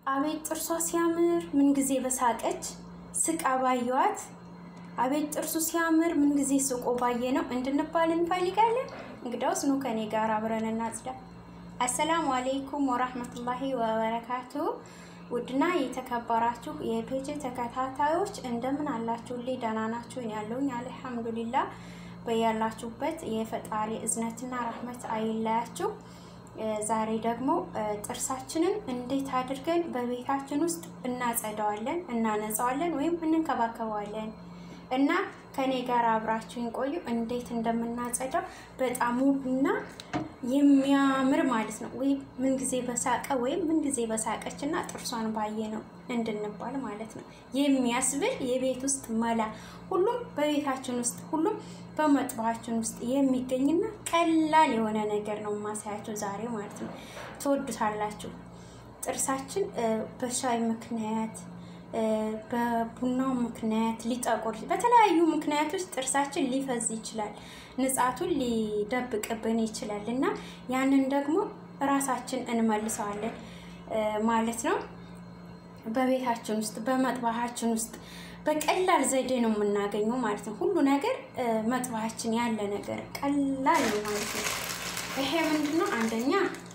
አቤት ጥርሷ ሲያምር ምን ጊዜ በሳቀች ስቃ ባየዋት። አቤት ጥርሱ ሲያምር ምን ጊዜ ስቆ ባየ ነው እንድንባል እንፈልጋለን። እንግዳውስ ኑ ከኔ ጋር አብረን እናጽዳ። አሰላሙ አሌይኩም ወራህመቱላሂ ወበረካቱ። ውድና የተከበራችሁ የፔጅ ተከታታዮች እንደምን አላችሁልኝ? ደህና ናችሁን? ያለውኝ አልሐምዱሊላ። በያላችሁበት የፈጣሪ እዝነትና ረህመት አይለያችሁ። ዛሬ ደግሞ ጥርሳችንን እንዴት አድርገን በቤታችን ውስጥ እናጸዳዋለን፣ እናነጻዋለን ወይም እንንከባከበዋለን እና ከኔ ጋር አብራችሁን ቆዩ። እንዴት እንደምናጸዳው በጣም ውብና የሚያምር ማለት ነው። ወይም ምን ጊዜ በሳቀ ወይም ምን ጊዜ በሳቀች እና ጥርሷን ባየ ነው እንድንባል ማለት ነው። የሚያስብል የቤት ውስጥ መላ ሁሉም በቤታችን ውስጥ ሁሉም በመጥባችን ውስጥ የሚገኝና ቀላል የሆነ ነገር ነው ማሳያችሁ ዛሬ ማለት ነው። ትወዱታላችሁ። ጥርሳችን በሻይ ምክንያት በቡናው ምክንያት ሊጠቁር በተለያዩ ምክንያቶች ጥርሳችን ሊፈዝ ይችላል። ንጻቱን ሊደብቅብን ይችላል እና ያንን ደግሞ ራሳችን እንመልሰዋለን ማለት ነው። በቤታችን ውስጥ በመጥባሃችን ውስጥ በቀላል ዘዴ ነው የምናገኘው ማለት ነው። ሁሉ ነገር መጥባሃችን ያለ ነገር ቀላል ነው ማለት ነው። ይሄ ምንድን ነው? አንደኛ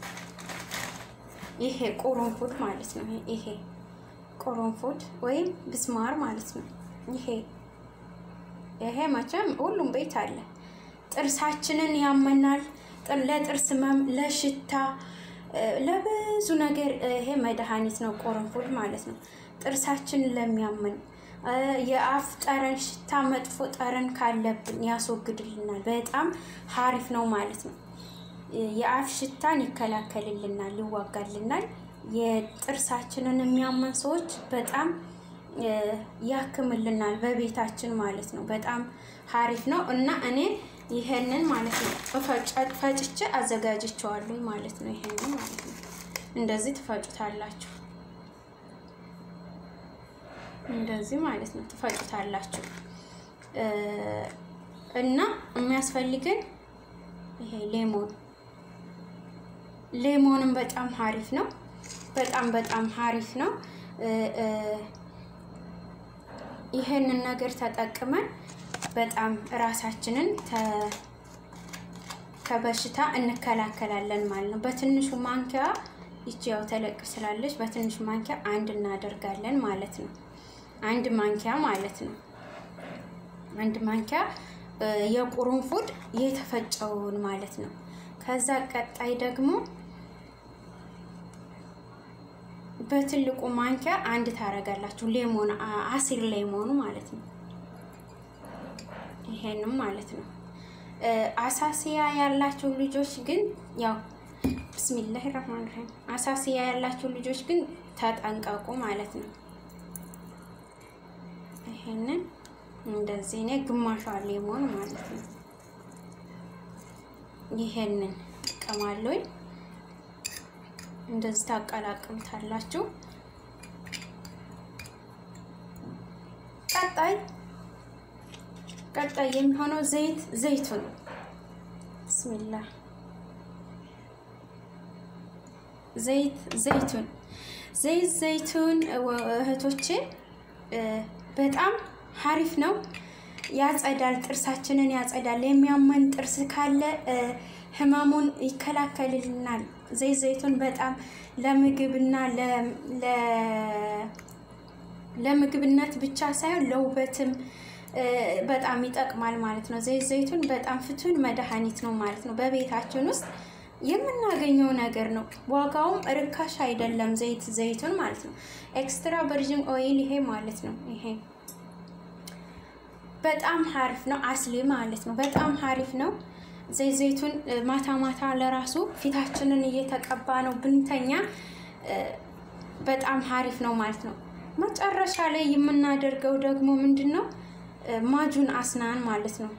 ይሄ ቁርንፉድ ማለት ነው። ይሄ ቁርንፉድ ወይም ብስማር ማለት ነው። ይሄ ይሄ መቼም ሁሉም ቤት አለ። ጥርሳችንን ያመናል። ለጥርስ ህመም፣ ለሽታ፣ ለብዙ ነገር ይሄ መድኃኒት ነው ቁርንፉድ ማለት ነው። ጥርሳችንን ለሚያመን የአፍ ጠረን፣ ሽታ፣ መጥፎ ጠረን ካለብን ያስወግድልናል። በጣም ሀሪፍ ነው ማለት ነው። የአፍ ሽታን ይከላከልልናል፣ ይዋጋልናል። የጥርሳችንን የሚያመን ሰዎች በጣም ያክምልናል በቤታችን ማለት ነው። በጣም ሀሪፍ ነው እና እኔ ይሄንን ማለት ነው ፈጭቼ አዘጋጅቼዋለሁ ማለት ነው። ይሄንን ማለት ነው እንደዚህ ትፈጩታላችሁ፣ እንደዚህ ማለት ነው ትፈጩታላችሁ እና የሚያስፈልግን ይሄ ሌሞን ሌሞንም በጣም ሀሪፍ ነው። በጣም በጣም ሀሪፍ ነው። ይሄንን ነገር ተጠቅመን በጣም ራሳችንን ከበሽታ እንከላከላለን ማለት ነው። በትንሹ ማንኪያ ይቺ ያው ተለቅ ስላለች በትንሹ ማንኪያ አንድ እናደርጋለን ማለት ነው። አንድ ማንኪያ ማለት ነው። አንድ ማንኪያ የቁርንፉድ የተፈጨውን ማለት ነው። ከዛ ቀጣይ ደግሞ በትልቁ ማንኪያ አንድ ታረጋላችሁ። ሌሞን አሲር ሌሞኑ ማለት ነው። ይሄንም ማለት ነው። አሳሲያ ያላችሁ ልጆች ግን ያው ብስሚላህ ረህማን ረሂም አሳሲያ ያላችሁ ልጆች ግን ተጠንቀቁ ማለት ነው። ይሄንን እንደዚህ እኔ ግማሿ ሌሞን ማለት ነው። ይሄንን ቀማለኝ እንደዚህ ታቀላቅሉታላችሁ። ቀጣይ ቀጣይ የሚሆነው ዘይት ዘይቱን ብስሚላህ ዘይት ዘይቱን ዘይት ዘይቱን እህቶቼ በጣም ሀሪፍ ነው። ያጸዳል፣ ጥርሳችንን ያጸዳል። የሚያመን ጥርስ ካለ ህመሙን ይከላከልልናል። ዘይት ዘይቱን በጣም ለምግብና ለምግብነት ብቻ ሳይሆን ለውበትም በጣም ይጠቅማል ማለት ነው። ዘይት ዘይቱን በጣም ፍቱን መድኃኒት ነው ማለት ነው። በቤታችን ውስጥ የምናገኘው ነገር ነው። ዋጋውም ርካሽ አይደለም። ዘይት ዘይቱን ማለት ነው። ኤክስትራ ቨርጂን ኦይል ይሄ ማለት ነው። ይሄ በጣም ሀሪፍ ነው። አስሊ ማለት ነው። በጣም ሀሪፍ ነው። ዘይት ዘይቱን ማታ ማታ ለራሱ ፊታችንን እየተቀባ ነው ብንተኛ በጣም ሀሪፍ ነው ማለት ነው። መጨረሻ ላይ የምናደርገው ደግሞ ምንድን ነው? ማጁን አስናን ማለት ነው።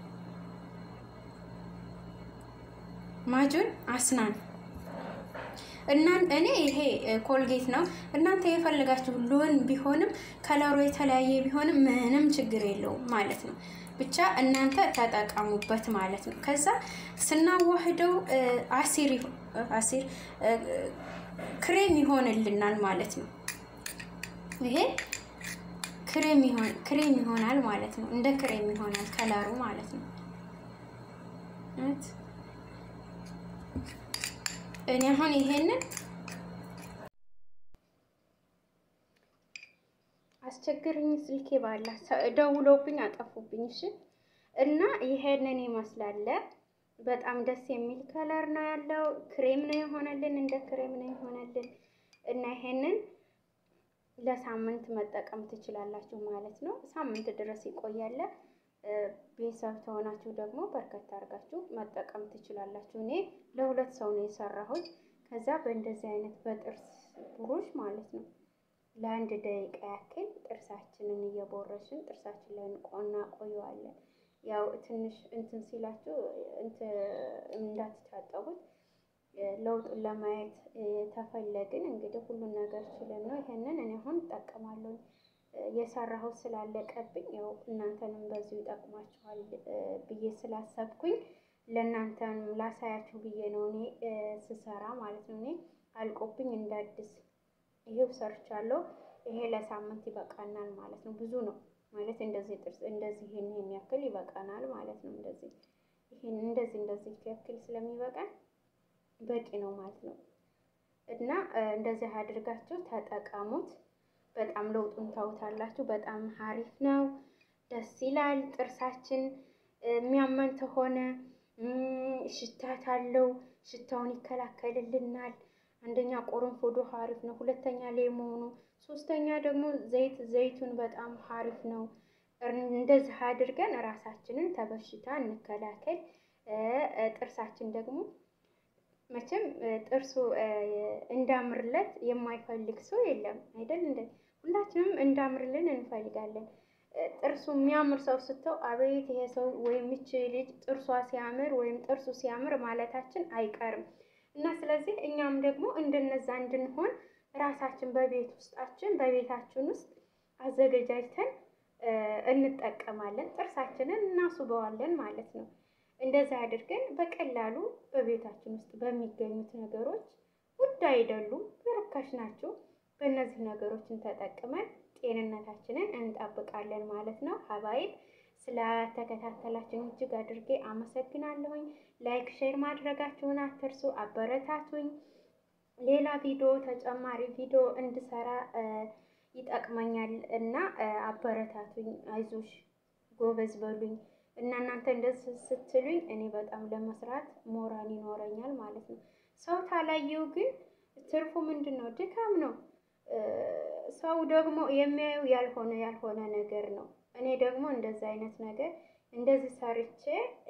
ማጁን አስናን እና እኔ ይሄ ኮልጌት ነው። እናንተ የፈለጋችሁ ሎን ቢሆንም ከለሩ የተለያየ ቢሆንም ምንም ችግር የለውም ማለት ነው። ብቻ እናንተ ተጠቀሙበት ማለት ነው። ከዛ ስናዋህደው አሲር አሲር ክሬም ይሆንልናል ማለት ነው። ይሄ ክሬም ይሆን ክሬም ይሆናል ማለት ነው። እንደ ክሬም ይሆናል ከለሩ ማለት ነው። እኔ አሁን ይሄንን አስቸግርኝ ስልኬ ባላ ደውለውብኝ አጠፉብኝ። እሺ እና ይሄንን ይመስላል። በጣም ደስ የሚል ከለር ነው ያለው። ክሬም ነው የሆነልን፣ እንደ ክሬም ነው የሆነልን እና ይሄንን ለሳምንት መጠቀም ትችላላችሁ ማለት ነው። ሳምንት ድረስ ይቆያል። ቤተሰብ ተሆናችሁ ደግሞ በርከት አድርጋችሁ መጠቀም ትችላላችሁ። እኔ ለሁለት ሰው ነው የሰራሁት። ከዛ በእንደዚህ አይነት በጥርስ ብሩሽ ማለት ነው ለአንድ ደቂቃ ያክል ጥርሳችንን እየቦረሽን ጥርሳችን ላይ እናቆየዋለን። ያው ትንሽ እንትን ሲላችሁ እንዳትታጠቡት ለውጡን ለማየት ተፈለግን እንግዲህ ሁሉን ነገር ችለን ነው። ይሄንን እኔ አሁን እጠቀማለሁ የሰራሁት ስላለቀብኝ ያው እናንተንም በዚሁ ይጠቅማችኋል ብዬ ስላሰብኩኝ ለእናንተም ላሳያችሁ ብዬ ነው እኔ ስሰራ ማለት ነው። እኔ አልቆብኝ እንደ አዲስ ይሄው ሰርቻለሁ። ይሄ ለሳምንት ይበቃናል ማለት ነው። ብዙ ነው ማለት እንደዚህ ጥርስ እንደዚህ ይሄን ይሄን ያክል ይበቃናል ማለት ነው። እንደዚህ ይሄን እንደዚህ እንደዚህ ያክል ስለሚበቃን በቂ ነው ማለት ነው። እና እንደዚህ አድርጋችሁ ተጠቀሙት። በጣም ለውጡን ታውታላችሁ። በጣም ሀሪፍ ነው፣ ደስ ይላል። ጥርሳችን የሚያመን ተሆነ ሽታት አለው፣ ሽታውን ይከላከልልናል። አንደኛ ቆረንፎዶ ሀሪፍ ነው፣ ሁለተኛ ሌሞኑ፣ ሶስተኛ ደግሞ ዘይት ዘይቱን በጣም ሀሪፍ ነው። እንደዚህ አድርገን ራሳችንን ተበሽታ እንከላከል። ጥርሳችን ደግሞ መቼም ጥርሱ እንዳምርለት የማይፈልግ ሰው የለም አይደል? እንደ ሁላችንም እንዳምርልን እንፈልጋለን። ጥርሱ የሚያምር ሰው ስተው አቤት ይሄ ሰው ወይም ይች ልጅ ጥርሷ ሲያምር ወይም ጥርሱ ሲያምር ማለታችን አይቀርም እና ስለዚህ እኛም ደግሞ እንደነዛ እንድንሆን ራሳችን በቤት ውስጣችን በቤታችን ውስጥ አዘገጃጅተን እንጠቀማለን። ጥርሳችንን እናስውበዋለን ማለት ነው። እንደዛ አድርገን በቀላሉ በቤታችን ውስጥ በሚገኙት ነገሮች ውድ አይደሉም፣ በርካሽ ናቸው። በእነዚህ ነገሮችን ተጠቅመን ጤንነታችንን እንጠብቃለን ማለት ነው። ሀባይብ ስለተከታተላችሁን እጅግ አድርጌ አመሰግናለሁኝ። ላይክ ሼር ማድረጋችሁን አትርሱ፣ አበረታቱኝ። ሌላ ቪዲዮ ተጨማሪ ቪዲዮ እንድሰራ ይጠቅመኛል እና አበረታቱኝ። አይዞሽ ጎበዝ በሉኝ እና እናንተ እንደዚህ ስትሉኝ እኔ በጣም ለመስራት ሞራል ይኖረኛል ማለት ነው። ሰው ታላየው ግን ትርፉ ምንድን ነው? ድካም ነው። ሰው ደግሞ የሚያየው ያልሆነ ያልሆነ ነገር ነው። እኔ ደግሞ እንደዚህ አይነት ነገር እንደዚህ ሰርቼ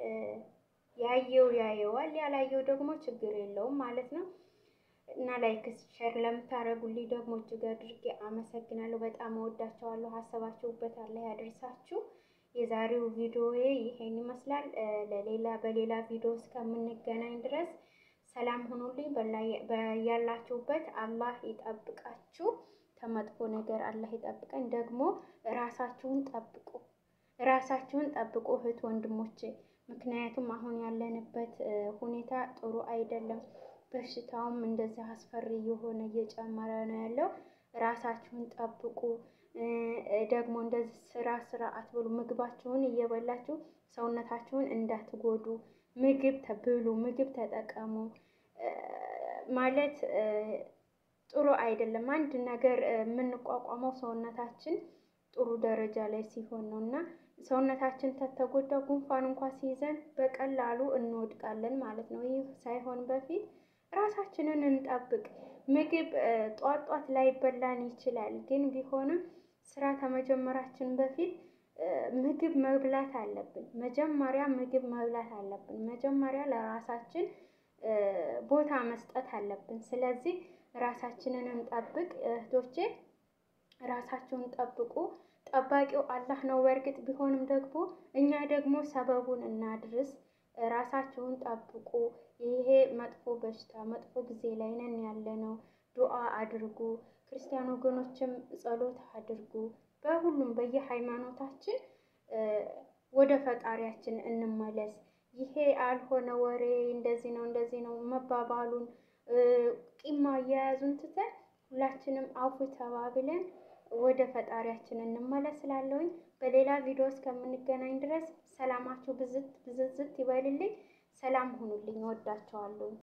ያየው ያየዋል፣ ያላየው ደግሞ ችግር የለውም ማለት ነው። እና ላይክ ሼር ለምታደርጉልኝ ደግሞ እጅግ አድርጌ አመሰግናለሁ። በጣም እወዳቸዋለሁ። ሀሳባችሁበት አላህ ያደርሳችሁ። የዛሬው ቪዲዮ ይሄን ይመስላል። ለሌላ በሌላ ቪዲዮ እስከምንገናኝ ድረስ ሰላም ሁኑልኝ። በያላችሁበት አላህ ይጠብቃችሁ። ከመጥፎ ነገር አላህ ይጠብቀን። ደግሞ ራሳችሁን ጠብቁ፣ ራሳችሁን ጠብቁ እህት ወንድሞቼ። ምክንያቱም አሁን ያለንበት ሁኔታ ጥሩ አይደለም። በሽታውም እንደዚህ አስፈሪ የሆነ እየጨመረ ነው ያለው። ራሳችሁን ጠብቁ። ደግሞ እንደዚህ ስራ ስራ አትብሉ። ምግባችሁን እየበላችሁ ሰውነታችሁን እንዳትጎዱ ምግብ ተብሉ፣ ምግብ ተጠቀሙ። ማለት ጥሩ አይደለም። አንድ ነገር የምንቋቋመው ሰውነታችን ጥሩ ደረጃ ላይ ሲሆን ነው እና ሰውነታችን ተተጎዳ ጉንፋን እንኳ ሲይዘን በቀላሉ እንወድቃለን ማለት ነው። ይህ ሳይሆን በፊት ራሳችንን እንጠብቅ። ምግብ ጧት ጧት ላይበላን ይችላል፣ ግን ቢሆንም ስራ ከመጀመራችን በፊት ምግብ መብላት አለብን። መጀመሪያ ምግብ መብላት አለብን። መጀመሪያ ለራሳችን ቦታ መስጠት አለብን። ስለዚህ ራሳችንን እንጠብቅ እህቶቼ፣ ራሳችሁን ጠብቁ። ጠባቂው አላህ ነው በእርግጥ ቢሆንም ደግሞ እኛ ደግሞ ሰበቡን እናድርስ። ራሳችሁን ጠብቁ። ይሄ መጥፎ በሽታ መጥፎ ጊዜ ላይ ነን ያለ ነው። ዱዓ አድርጉ። ክርስቲያን ወገኖችም ጸሎት አድርጉ። በሁሉም በየሃይማኖታችን ወደ ፈጣሪያችን እንመለስ። ይሄ አልሆነ ወሬ እንደዚህ ነው እንደዚህ ነው መባባሉን ቂም አያያዙን ትተን ሁላችንም አፉ ተባብለን ወደ ፈጣሪያችን እንመለስላለሁኝ። በሌላ ቪዲዮ እስከምንገናኝ ድረስ ሰላማችሁ ብዝት ብዝዝት ይበልልኝ። ሰላም ሁኑልኝ። ወዳቸዋለሁ።